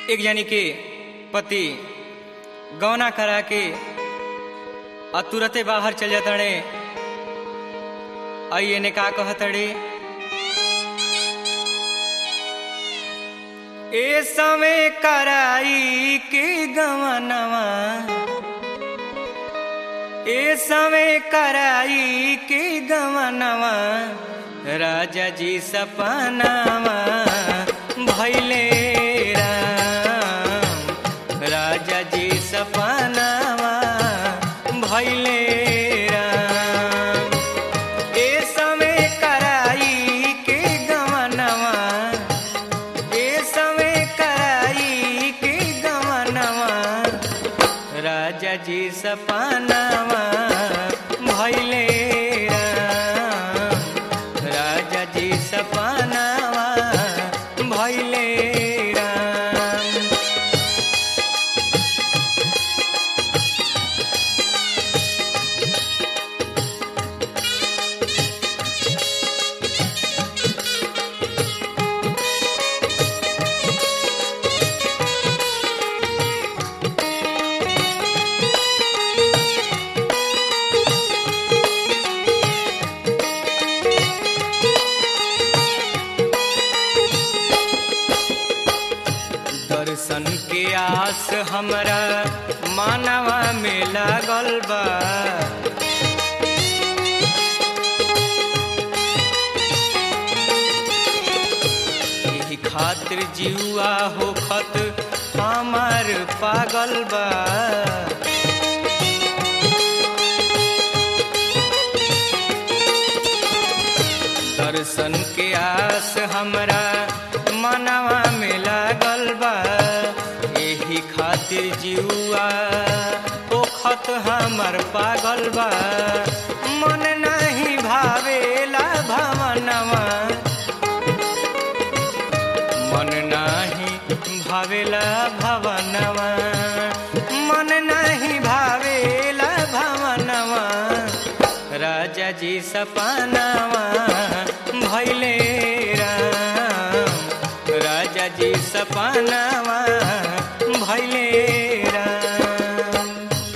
एक जानी के पति गौना करा के आ तुरते बाहर चल जातड़े आइए ने का कहतड़े ए समय कराई के गवनवा ए समय कराई के गवनवा राजा जी सपनावा भैले राम राजा जी सपनावा भैले राम ए समय कराई के गवनवा ए समय कराई के गवनवा राजा जी सपनावा भैले राम राजा जी सपनावा भैले राम दर्शन के आस हमरा मानवा में लागल बा एही खातिर जीवा होखत हमार पागल बा दर्शन के आस हमरा मनवा में लागल बा एही खातिर जीवा ओखत हमर पागल बा मन नहीं भावेला भवनवा मन नाही भावेला भवनवा मन नहीं भावेला भवनवा राजा जी सपनावा भैले राम राजा जी सपनावा भैले राम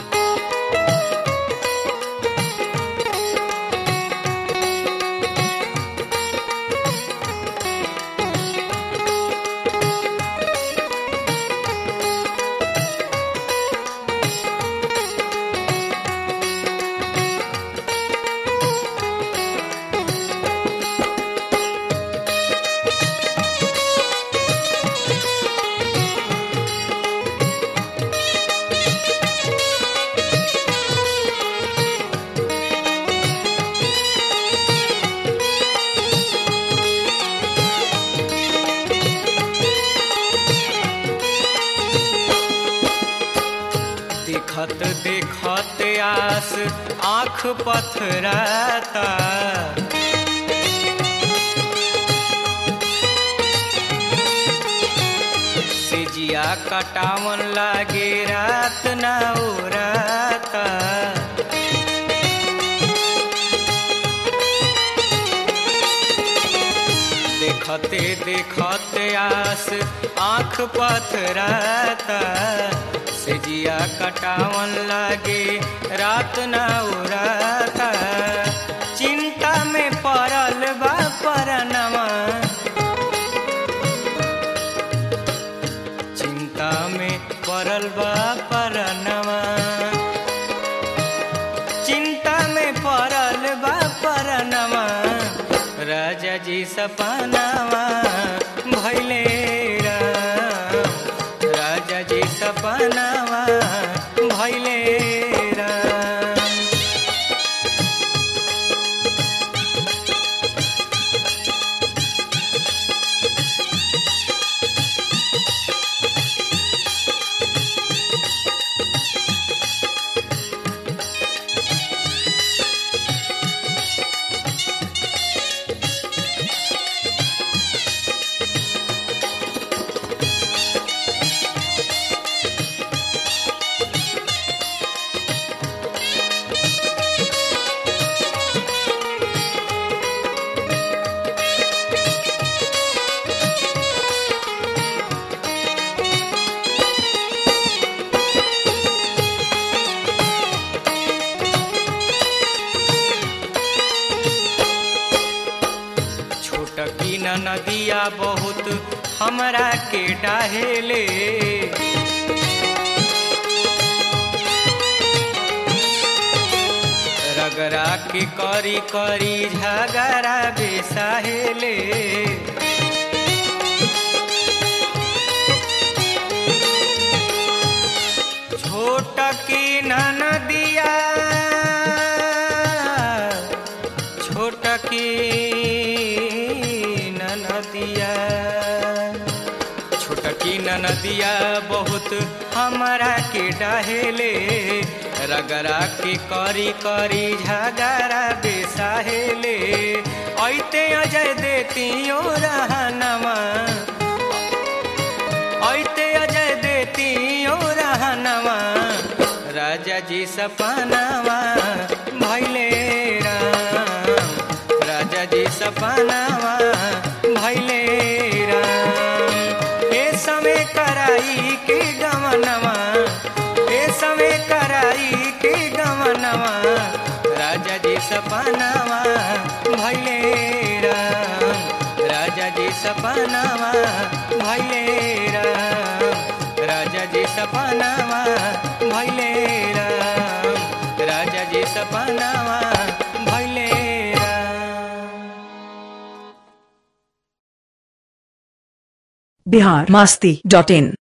देखत देखत आस आँख पथराता सिजिया कटावन लागे रात ना उराता देखते देखते आस आँख पथराता सिजिया कटावन लागे रात न उराता चिंता में पड़ल बा परनवा चिंता में पड़ल बा परनवा चिंता में पड़ल बा परनवा राजा जी सपनावा भैले राम राजा जी सपनावा भैले राम नदिया बहुत हमरा के डाहेले रगरा के करी करी झगड़ा बेसाहेले छोट की नदिया छोट की नदिया छोट की नदिया बहुत हमारा के डहेले रगरा के करी करी झगड़ा बेसाहेले ऐते अजय देतियो रहनमा ऐते अजय देतियो रहनमा राजा जी सपनावा भैले राम राजा जी सपनावा भैले राम ए समय कराई के गमनवा ए समय कराई के गमनवा राजा जी सपनावा भैले राम राजा जी सपनावा भैले राम राजा जी सपनावा भैले राम राजा जी सपनावा भैले राम बिहार मास्ती डॉट इन